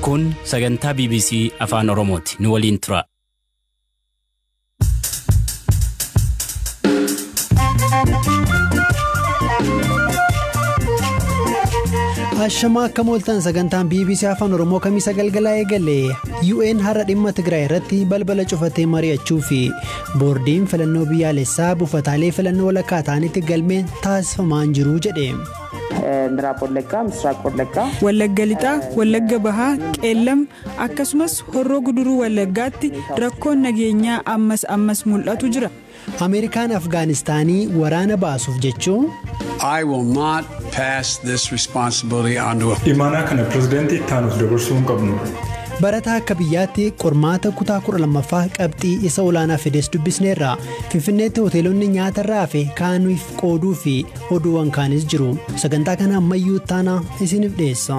Kun sagantaa BBC Afaan Oromooti. Nu waliin tura. Ashamaa akka mooltan sagantaan BBC Afaan Oromoo kamiisa galgalaa eegale UN har'a dhimma Tigraay irratti balbala cufatee mari'achuu fi boordiin filannoo biyyaalessaa buufataalee filannoo walakkaa ta'anitti galmeen taasifamaan jiru jedhe. ምዕራብ ወለጋ ምስራቅ ወለጋ Wallagga lixaa, Wallagga bahaa, qeellam akkasumas horroo guduruu Wallaggaatti rakkoon nageenyaa ammas ammas mul'atu jira. Ameerikaan Afgaanistaanii waraana baasuuf jechuun I will not pass this responsibility on to a Imaanaa kana pirezidaantii itti aanuuf dabarsuu hin qabnu. barataa akka biyyaatti qormaata kutaa kudha lammaffaa qabxii isa olaanaa fides dubbisneerra finfinneetti hoteelonni nyaata irraa hafe kaanuuf qooduu fi oduuwwan kaanis jiru sagantaa kana ammayyuu taana isiniif dhiyeessa.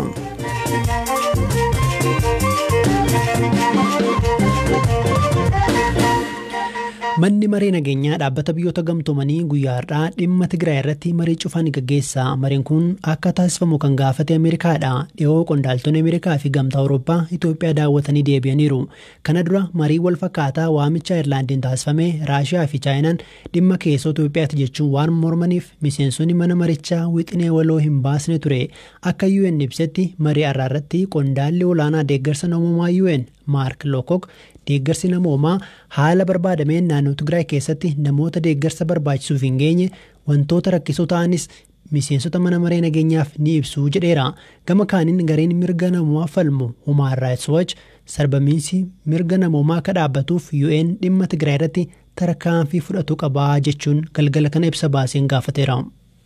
Manni maree nageenyaa dhaabbata biyyoota gamtoomanii guyyaa har'aa dhimma Tigraay irratti marii cufaan gaggeessa. Mariin kun akka taasifamu kan gaafate Ameerikaadha. Dhihoo qondaaltonni Ameerikaa fi gamtaa Awurooppaa Itoophiyaa daawwatanii deebi'aniiru. Kana dura marii wal fakkaataa waamicha Ayirlaandiin taasifame Raashiyaa fi Chaayinaan dhimma keessoo Itoophiyaatti jechuun waan mormaniif miseensonni mana marichaa wixinee waloo hin baasne ture. Akka UN ibsetti marii har'aa irratti qondaalli olaanaa deeggarsa namoomaa UN Maark Lokok deeggarsi namoomaa haala barbaadameen naannoo Tigraay keessatti namoota deeggarsa barbaachisuuf hin geenye wantoota rakkisoo ta'anis miseensota mana maree nageenyaaf ni ibsu jedheera. Gama kaaniin gareen mirga namoomaa falmu Human Rights Watch sarbamiinsi mirga namoomaa akka dhaabbatuuf UN dhimma Tigraay irratti tarkaanfii fudhatu qabaa jechuun galgala kana ibsa baaseen gaafateera.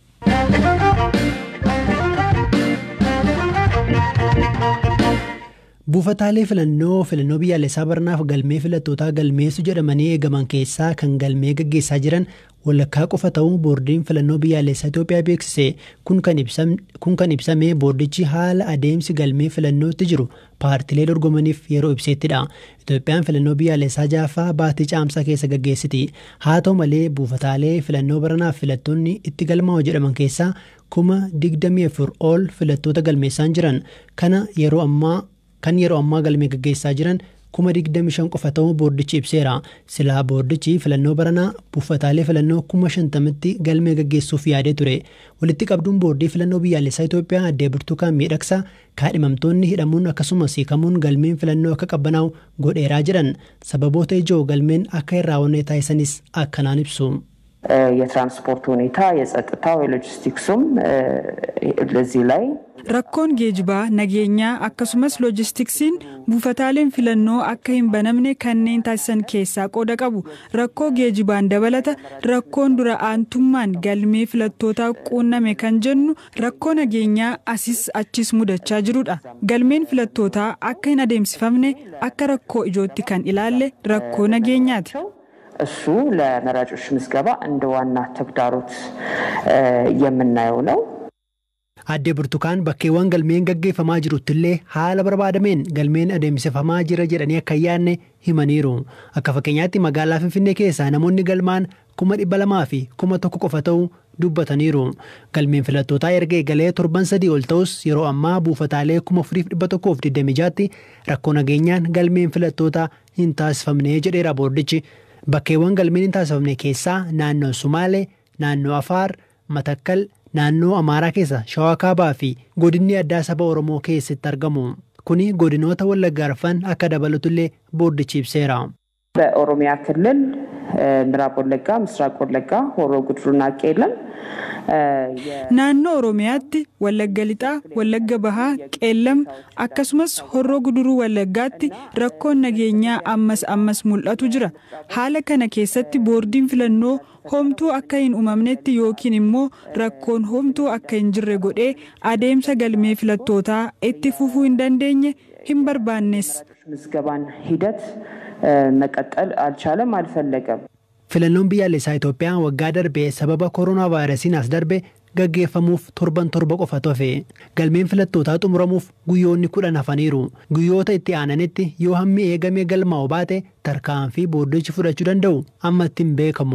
Buufataalee filannoo filannoo biyyaalessaa baranaaf galmee filattootaa galmeessu jedhamanii eegaman keessaa kan galmee gaggeessaa jiran walakkaa qofa ta'uu boordiin filannoo biyyaalessaa Itoophiyaa beeksise. Kun kan ibsame boordichi haala adeemsi galmee filannootti jiru paartilee dorgomaniif yeroo ibseettidha. Itoophiyaan filannoo biyyaalessaa jaaffaa baatii caamsaa keessa gaggeessiti. Haa ta'u malee buufataalee filannoo baranaaf filattoonni itti galmaa'u jedhaman keessaa kuma digdamii afur ol filattoota galmeessaan jiran. Kana yeroo ammaa kan yeroo ammaa galmee gaggeessaa jiran kuma digdami shan qofa ta'uu boordichi ibseera. Silaa boordichi filannoo baranaa buufataalee filannoo kuma shantamitti galmee gaggeessuuf yaadee ture. Walitti qabduun boordii filannoo biyyaalessaa Itoophiyaa addee Birtukaan miidhagsaa kaadhimamtoonni hidhamuun akkasumas hiikamuun galmeen filannoo akka qabbanaa'u godheeraa jiran sababoota ijoo galmeen akka hin raawwanne taasisanis akkanaan ibsu. የትራንስፖርት ሁኔታ የጸጥታው የሎጂስቲክሱም ለዚህ ላይ Rakkoon geejibaa nageenyaa akkasumas loojistiksiin buufataaleen filannoo akka hin banamne kanneen taasisan keessaa qooda qabu. Rakkoo geejibaan dabalata rakkoon dura aantummaan galmee filattootaa quunname kan jennu rakkoo nageenyaa asis achis mudachaa jirudha. Galmeen filattootaa akka hin adeemsifamne akka rakkoo ijootti kan ilaalle rakkoo nageenyaati. እሱ ለመራጮች ምዝገባ እንደ ዋና ተግዳሮት የምናየው ነው። Addee Burtukaan bakkeewwan galmeen gaggeeffamaa jiruttillee haala barbaadameen galmeen adeemsifamaa jira jedhanii akka hin yaadne himaniiru. Akka fakkeenyaatti magaalaa Finfinnee keessaa namoonni galmaan kuma dhibba lamaa fi kuma tokko qofa ta'uu dubbataniiru. Galmeen filattootaa erga eegalee torban sadii ol ta'us yeroo ammaa buufataalee kuma afuriif dhibba tokkoof digdami jaatti rakkoo nageenyaan galmeen filattootaa hin taasifamne jedheera boordichi. Bakkeewwan galmeen hin taasifamne keessaa naannoo Sumaalee, naannoo Afaar, Matakkal, naannoo Amaaraa keessa Shawaa Kaabaa fi godinni addaa saba Oromoo keessatti argamu. Kuni godinoota Wallaggaa arfan akka dabalatullee boordichi ibseera. በኦሮሚያ ክልል ምዕራብ ወለጋ፣ ምስራቅ ወለጋ፣ ሆሮ ጉድሩና ቄለም Naannoo Oromiyaatti Wallagga Lixaa, Wallagga Bahaa, Qeellam akkasumas horroo guduruu Wallaggaatti rakkoon nageenyaa ammas ammas mul'atu jira. Haala kana keessatti boordiin filannoo homtuu akka hin uumamnetti yookiin immoo rakkoon homtuu akka hin jirre godhee adeemsa galmee filattootaa itti fufuu hin dandeenye hin barbaannes. ምዝገባን ሂደት መቀጠል አልቻለም፣ አልፈለገም። Filannoon biyyaalessaa Itoophiyaa waggaa darbee sababa koronaa vaayirasiin as darbe gaggeeffamuuf torban torba qofa tofe. Galmeen filattootaa xumuramuuf guyyoonni kudhan hafaniiru. Guyyoota itti aananitti yoo hammi eegamee galmaa'u baate tarkaanfii boordichi fudhachuu danda'u amma ittiin beekamu.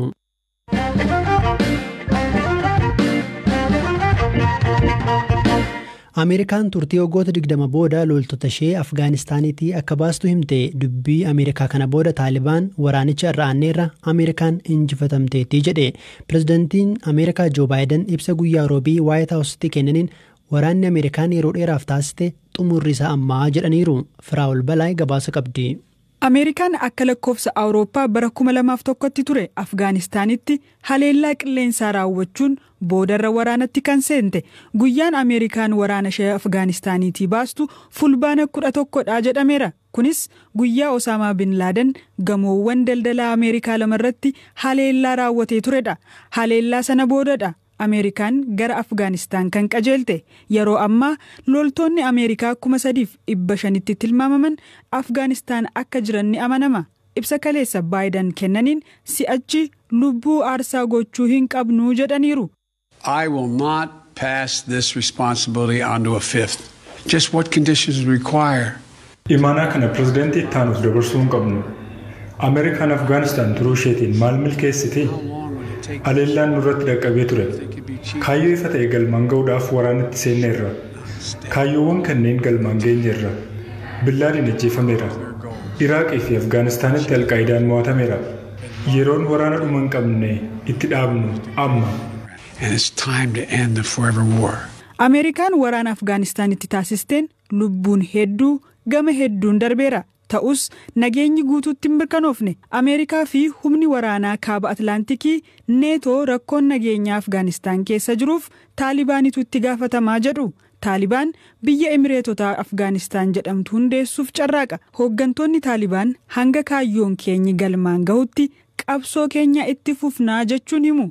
Ameerikaan turtii waggoota 20 booda loltoota ishee Afgaanistaaniitii akka baastu himte dubbii Ameerikaa kana booda Taalibaan waraanicha irra aanneerra Ameerikaan injifatamteetti jedhe. Pirezidantiin Ameerikaa Joo Baayiden ibsa guyyaa roobii Waayit Haawusitti kennaniin waraanni Ameerikaan yeroo dheeraaf taasiste xumurri isaa ammaa jedhaniiru. Firaa'ol Balaay gabaasa qabdi. Ameerikaan akka lakkoofsa Awurooppaa bara 2001tti ture Afgaanistaanitti haleellaa qilleensaa raawwachuun boodarra waraanatti kan seente guyyaan Ameerikaan waraana ishee Afgaanistaaniitii baastu fulbaana kudha tokkodha jedhameera. Kunis guyyaa Osaamaa Bin Laaden gamoowwan daldalaa Ameerikaa lamarratti haleellaa raawwatee turedha. Haleellaa sana boodadha. Ameerikaan gara Afgaanistaan kan qajeelte yeroo ammaa loltoonni Ameerikaa kuma sadiif dhibba shanitti tilmaamaman Afgaanistaan akka jiran ni amanama. Ibsa kaleessa Baayiden kennaniin si'achi lubbuu aarsaa gochuu hin qabnu jedhaniiru. I will not pass this responsibility on to a fifth. Just what conditions require. Imaanaa kana pirezidaantii itti aanuuf dabarsuu hin qabnu. Ameerikaan Afgaanistaan turuu isheetiin maal milkeessite? Haleellaan nurratti dhaqqabee ture. Kaayyoo ifa ta'e galmaan ga'uudhaaf waraanatti seenneerra. Kaayyoowwan kanneen galmaan geenyeerra. Billaadiin ajjeefameera. Iraaqii fi Afgaanistaanitti alqaayidaan mo'atameera. Yeroon waraana dhuma hin qabne itti dhaabnu amma. And it's time to end the forever war. Ameerikaan waraana Afgaanistaanitti taasisteen lubbuun hedduu gama hedduun darbeera. Ta'us nageenyi guutuutti hin mirkanoofne Ameerikaa fi humni waraanaa kaaba Atlaantikii neetoo rakkoon nageenyaa Afgaanistaan keessa jiruuf Taalibaanitu itti gaafatamaa jedhu. Taalibaan biyya Emireetota Afgaanistaan jedhamtu hundeessuuf carraaqa. Hooggantoonni Taalibaan hanga kaayyoon keenyi galmaan gahutti qabsoo keenya itti fufnaa jechuun himu.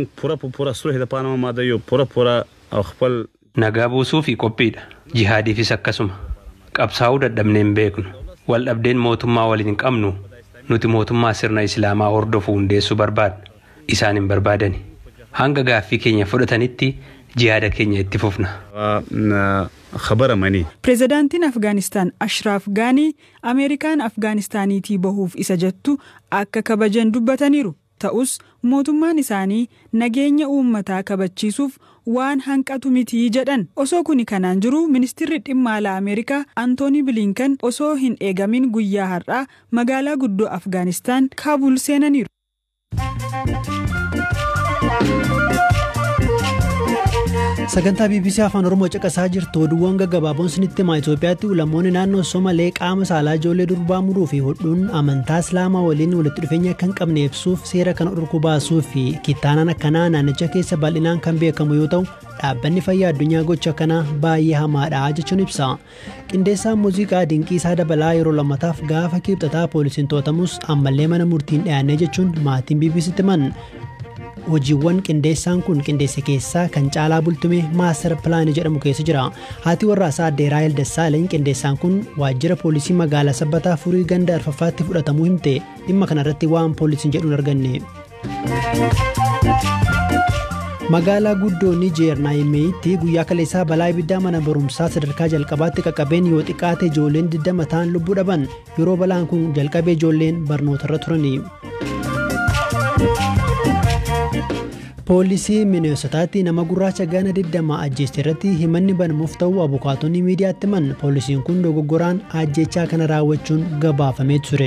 Nagaa buusuu fi qophiidha. Jihaadiifis akkasuma. Qabsaa'uu dadhabnee hin beeknu. Wal dhabdeen mootummaa waliin hin qabnu. Nuti mootummaa sirna Islaamaa hordofu hundeessuu barbaadna. Isaan hin barbaadani. Hanga gaaffii keenya fudhatanitti jihaada keenya itti fufna. Pireezidaantiin Afgaanistaan Ashraaf Gaanii Ameerikaan Afgaanistaaniitii bahuuf isa jettu akka kabajan dubbataniiru. Ta'us mootummaan isaanii nageenya uummataa kabachiisuuf waan hanqatu mitii jedhan osoo kuni kanaan jiru ministirri dhimma alaa ameerikaa antoonii bilinkan osoo hin eegamin guyyaa har'aa magaalaa guddoo afgaanistaan kaabul seenaniiru. sagantaa bbc afaan oromoo caqasaa jirtu oduuwwan gaggabaaboon sinitti himaa itoophiyaatti ulamoonni naannoo somalee qaama saalaa ijoollee durbaa muruu fi hodhuun amantaa islaamaa waliin walitti dhufeenya akka hin qabne ibsuuf seera kana dhorkuu baasuu fi kittaanaan akkanaa naannicha keessa bal'inaan kan beekamu yoo ta'u dhaabbanni fayyaa addunyaa gocha kanaa baay'ee hamaadha jechuun ibsa qindeessaan muuziqaa dinqiisaa dabalaa yeroo lammataaf gaafa kibxataa poolisiin to'atamus ammallee mana murtiin dhiyaannee jechuun maatiin bbctti himan hojiiwwan qindeessaan kun qindeesse keessaa kan caalaa bultume maastar pilaanii jedhamu keessa jira haati warraasaa addee raayil dassaalany qindeessaan kun waajjira poolisii magaalaa sabbataa furii ganda arfaffaatti fudhatamuu himte dhimma kanarratti waan poolisiin jedhuun arganne. magaalaa guddoo nijeer naayimeeyitti guyyaa kaleessaa balaa ibiddaa mana barumsaa sadarkaa jalqabaatti qaqqabeen yoo xiqqaate ijoolleen 20 ta'an lubbuu dhaban yeroo balaan kun jalqabee ijoolleen barnootarra turani. poolisii mineesotaatti nama gurraacha gana 20 ajjeeste irratti himanni banamuuf ta'uu abukaatonni miidiyaatti himan poolisiin kun dogoggoraan ajjechaa kana raawwachuun gabaafamee ture.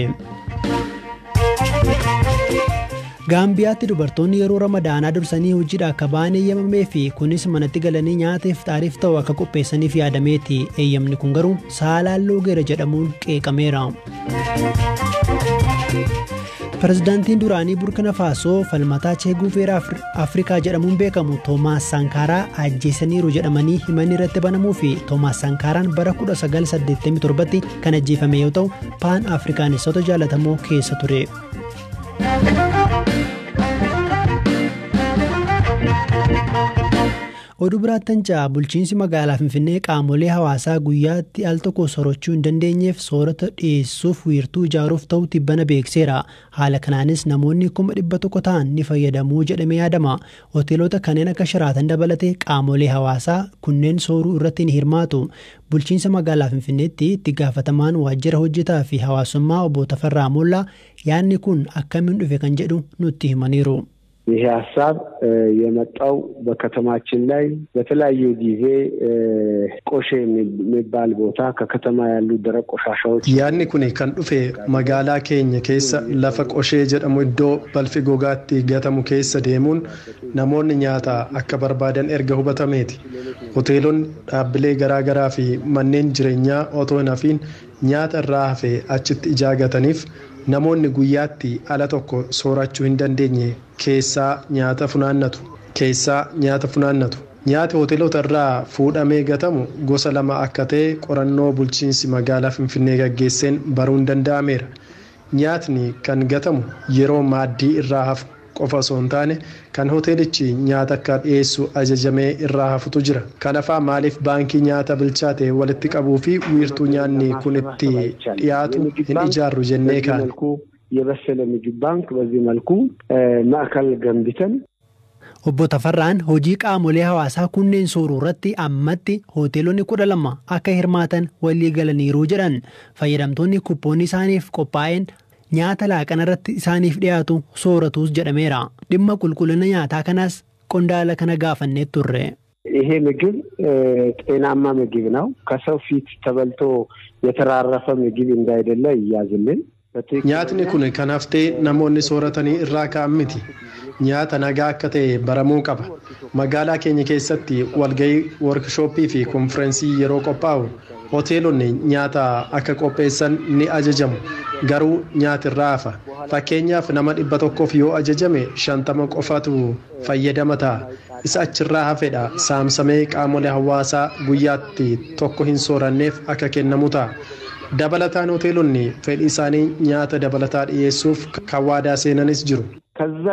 gaambiyaatti dubartoonni yeroo ramadaanaa dursanii hojiidha akka ba'an eeyyamamee fi kunis manatti galanii nyaata iftaariif ta'u akka qopheessaniif yaadameeti eeyyamni kun garuu saalaan loogeera jedhamuun qeeqameera. pirezidaantiin duraanii burkina faasoo falmataa cheeguu feera afrikaa jedhamuun beekamu toomaas sankaaraa ajjeesaniiru jedhamanii himanni irratti banamuu fi toomaas sankaaraan bara 1987tti kan ajjeefame yoo ta'u paan afrikaanistota jaalatamoo keessa ture. oduu biraattan ja'a bulchiinsi magaalaa finfinnee qaamolee hawaasaa guyyaatti al tokko soorachuu hin dandeenyeef soorata dhiyeessuuf wiirtuu ijaaruuf ta'u tibbana beekseera haala kanaanis namoonni kuma dhibba tokko ta'an ni fayyadamuu jedhamee yaadama hoteelota kanneen akka shiraatan dabalatee qaamolee hawaasaa kunneen sooruu irratti ni hirmaatu bulchiinsa magaalaa finfinneetti itti gaafatamaan waajjira hojjetaa fi hawaasummaa obbo Tafarraa Moollaa yaadni kun akkamiin dhufe kan jedhu nutti himaniiru. ይሄ ሀሳብ የመጣው በከተማችን ላይ በተለያዩ ጊዜ ቆሼ የሚባል ቦታ ከከተማ ያሉ ደረቅ ቆሻሻዎች yaadni kun kan dhufe magaalaa keenya keessa lafa qoshee jedhamu iddoo balfi gogaatti gatamu keessa deemuun namoonni nyaata akka barbaadan erga hubatameeti hoteelonni dhaabbilee garaagaraa fi manneen jireenyaa otoo hin hafiin nyaata irraa hafe achitti ijaagataniif namoonni guyyaatti ala tokko soorachuu hin dandeenye keessaa nyaata funaannatu keessaa nyaata funaannatu nyaati hoteelota irraa fuudhamee gatamu gosa lama akka ta'e qorannoo bulchiinsi magaalaa finfinnee gaggeesseen baruun danda'ameera nyaatni kan gatamu yeroo maaddii irraa hafu qofa osoo hin taane kan hoteelichi nyaata akka dhiyeessu ajajamee irraa hafutu jira kanafaa maaliif baankii nyaata bilchaate walitti qabuu fi wiirtuu nyaanni kun itti dhiyaatu hin ijaarru jennee kaan የበሰለ ምግብ ባንክ በዚህ መልኩ ማዕከል ገንብተን Obbo Tafarraan hojii qaamolee hawaasaa kunneen sooruu irratti ammatti hoteelonni kudha lama akka hirmaatan walii galaniiru jedhan fayyadamtoonni kuppoonni isaaniif qophaa'een nyaata laaqana irratti isaaniif dhiyaatu sooratus jedhameera dhimma qulqullina nyaataa kanaas qondaala kana gaafannee turre. ይሄ ምግብ ጤናማ ምግብ ነው። ከሰው ፊት ተበልቶ የተራረፈ ምግብ እንዳይደለ ይያዝልን። nyaatni kun kan haftee namoonni sooratanii irraa ka'an miti nyaata nagaa akka ta'e baramuu qaba magaalaa keenya keessatti walgahii workshooppii fi konfirensii yeroo qophaa'u hoteelonni nyaata akka qopheessan ni ajajamu garuu nyaati irraa hafa fakkeenyaaf nama dhibba tokkoof yoo ajajame shantama qofatu fayyadama ta'a isa achirraa hafedha saamsamee qaamolee hawaasaa guyyaatti tokko hin sooranneef akka kennamu ta'a. dabalataan hoteelonni fedhii isaanii nyaata dabalataa dhiyeessuuf kan waadaa seenanis jiru. ከዛ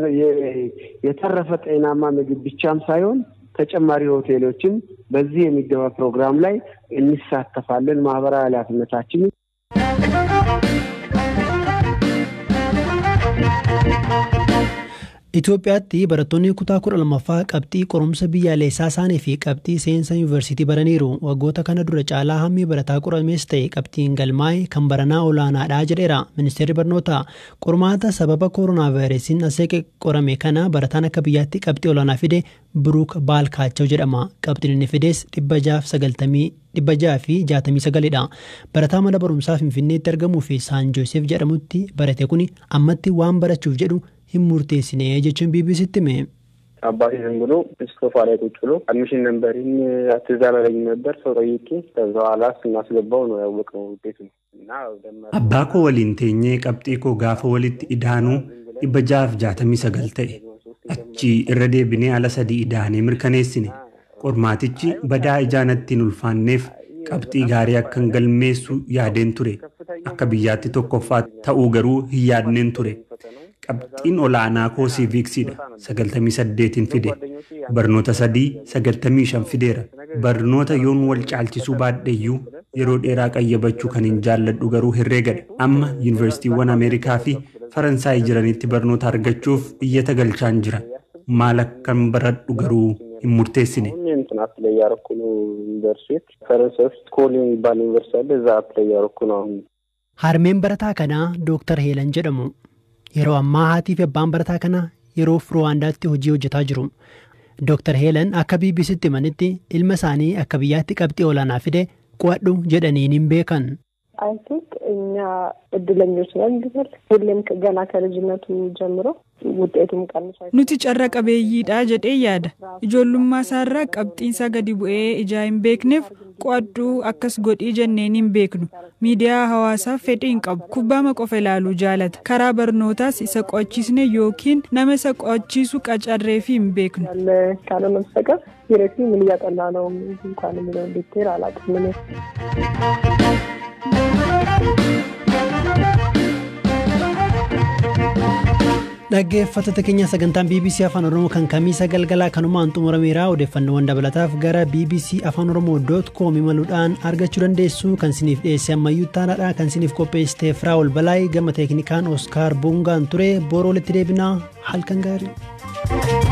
የተረፈ ጤናማ ምግብ ብቻም ሳይሆን ተጨማሪ ሆቴሎችን በዚህ የሚገባ ፕሮግራም ላይ እንሳተፋለን። ማህበራዊ ኃላፊነታችንን Itoophiyaatti barattoonni kutaa kudha lammaffaa qabxii qorumsa biyyaalessaa isaanii fi qabxii seensa yuunivarsiitii baraniiru waggoota kana dura caalaa hammi barataa qoramees ta'e qabxiin galmaa'e kan baranaa olaanaadha jedheera ministeerri barnootaa qormaata sababa kooroonaa vaayirasiin aseeqe qorame kana barataan akka biyyaatti qabxii olaanaa fide biruuk baalkaachoo jedhama qabxiin inni fides dhibba jaaf sagaltamii dhibba jaha fi jaatamii sagalidha barataa mana barumsaa finfinneetti argamuu fi saan joosef jedhamutti barate kun ammatti waan barachuuf jedhu hin murteessine jechuun ቢቢሲtti hime. አባቴ ዝም ብሎ ሶፋ ላይ ቁጭ ብሎ አድሚሽን ነንበሪን አትዛላለኝ ነበር ሰው ጠይቄ ከዛ በኋላ ስናስገባው ነው ያወቅነው ውጤቱን እና abbaa koo waliin teenyee qabxii koo gaafa walitti idaanuu dhibba jaaf jaatamii sagal ta'e achi irra deebinee ala sadii idaanee mirkaneessine qormaatichi badaa ijaanatti hin ulfaanneef qabxii gaarii akkan galmeessu yaadeen ture akka biyyaatti tokkoffaa ta'uu garuu hin yaadneen ture qabxiin olaanaa koo siiviiksidha sagaltamii saddeetiin fide barnoota sadii sagaltamii shan fideera barnoota yoon wal caalchisuu baadheeyyuu yeroo dheeraa qayyabachuu kan hin jaalladhu garuu herreegadha amma yuunivarsiitiiwwan ameerikaa fi faransaay jiranitti barnoota argachuuf iyyata galchaan jira maal akkan baradhu garuu hin murteessine. እንትን አፕላይ እያደረኩ ነው ዩኒቨርሲቲ ፈረንሳይ ውስጥ ኮል የሚባል ዩኒቨርሲቲ አለ እዛ አፕላይ እያደረኩ ነው አሁን Harmeen barataa kanaa Dooktar Heelan jedhamu. Yeroo ammaa haatii fi abbaan barataa kanaa yeroo Ruwaandaatti hojii hojjetaa jiru. Dooktar Heelan akka BBCtti himanitti ilma isaanii akka biyyaatti qabxii olaanaa fide qo'adhu jedhaniin hin beekan. አይ ቲንክ እኛ እድለኞች ነን ብንል ሁሌም ገና ከልጅነቱ ጀምሮ ውጤቱም ቀንሷል። Nuti carra qabeeyyiidha jedhee yaada. Ijoollummaa isaarraa qabxiinsaa gadi bu'ee ijaa hin beekneef qo'adhuu akkas godhii jenneen hin beeknu. Miidiyaa hawaasaaf fedhii hin qabu. Kubbaama qofa ilaaluu jaalata. Karaa barnootaas isa qo'achiisne yookiin nama isa qo'achiisu qacarreefi hin beeknu. ያለ ካልሆነ በስተቀር ሂረቲ ምን እያጠና ነው እንኳን የሚለውን ዲቴል አላውቅም እኔ። Dhaggeeffattoota keenya sagantaan BBC Afaan Oromoo kan kamiisa galgalaa kanumaan xumurameera odeeffannoowwan dabalataaf gara BBC Afaan Oromoo com imaluudhaan argachuu dandeessu kan siniif dhiyeesse ammayyuu taanaadha kan siniif qopheessite Firaawol Balaay gama teeknikaan Oskaar Bungaan ture booroo walitti deebinaa halkan gaarii.